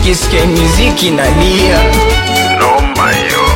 nikisikia muziki nalia. Noma hiyo.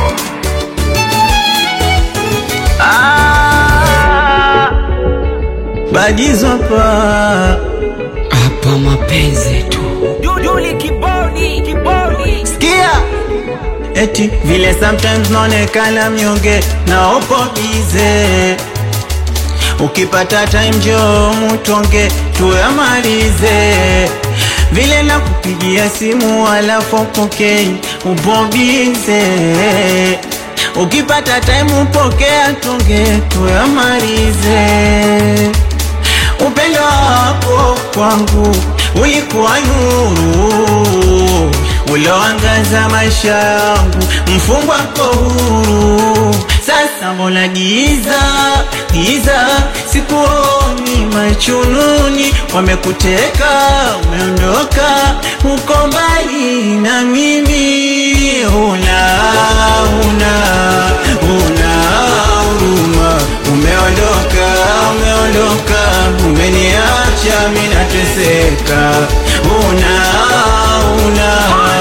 Ah, Badizo hapa hapa mapenzi tu Duli kibodi, kibodi. sikia eti vile sometimes naonekana mnyonge na upo bize ukipata time jo mutonge tuyamalize vile na kupigia simu alafu pokei upo bize ukipata time upokea tonge tuyamalize upendo wako kwangu ulikuwa nuru uloangaza maisha yangu, mfungwa ko huru. Sasa mbona giza giza, sikuoni machununi, wamekuteka umeondoka, uko mbali na mimi, una una una huruma, umeondoka umeondoka, umeniacha mimi nateseka, una una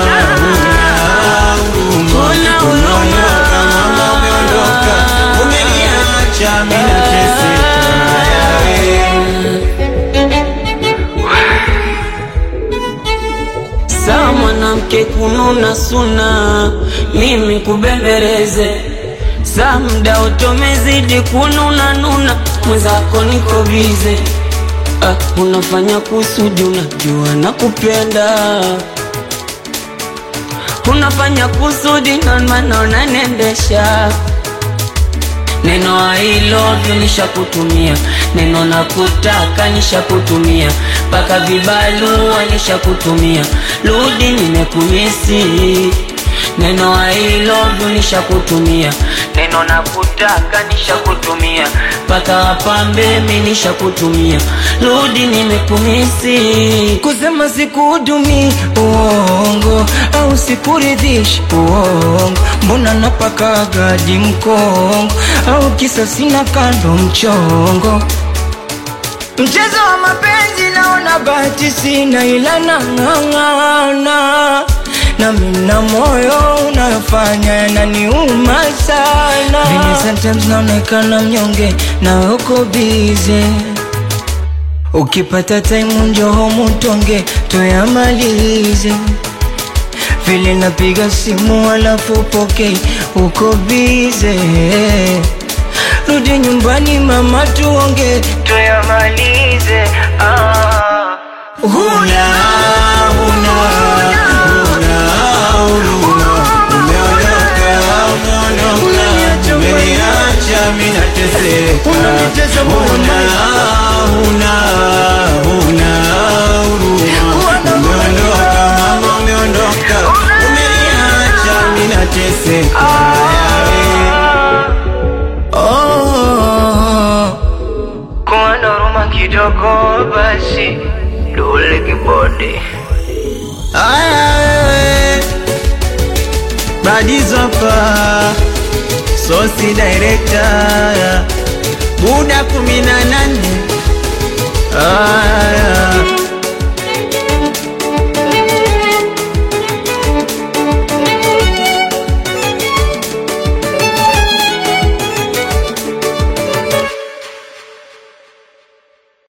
una huruma, umeondoka mama, umeondoka, umeniacha mimi nateseka. saa mwanamke kununa suna mimi kubembeleze saa mda utomezidi kununa nuna mwenzako niko bize ah, unafanya kusudi unajua na kupenda unafanya kusudi ndomana unanendesha neno I love you nishakutumia, neno nakutaka nishakutumia, mpaka vibalua nishakutumia, rudi nimekumisi. Neno I love you nishakutumia, neno nakutaka nishakutumia, mpaka wapambe mi nishakutumia, rudi nimekumisi. Kusema sikuhudumi uongo au sikuridhishi uongo, mbona napaka gadi mkongo au kisa sina kando mchongo Mchezo wa mapenzi naona bahati sina, ila nang'ang'ana na mina moyo unayofanya yananiuma sana. Vile sometimes naonekana mnyonge na uko bize, ukipata time njoho mutonge tuyamalize. Vile napiga simu alafu pokei, uko bize rudi nyumbani mama, tuonge tuyamalize. Ah. Huna, huna, huna huruma. Umeondoka, umeondoka, umeniacha mimi nateseka. Huna, huna, huna huruma. Umeondoka, mama, umeondoka, umeniacha mimi nateseka. Oh. Kuwa na huruma kidogo basi, dole kibodi. Aya wewe Badizo hapa Sosi director Buda kumi na nane Aya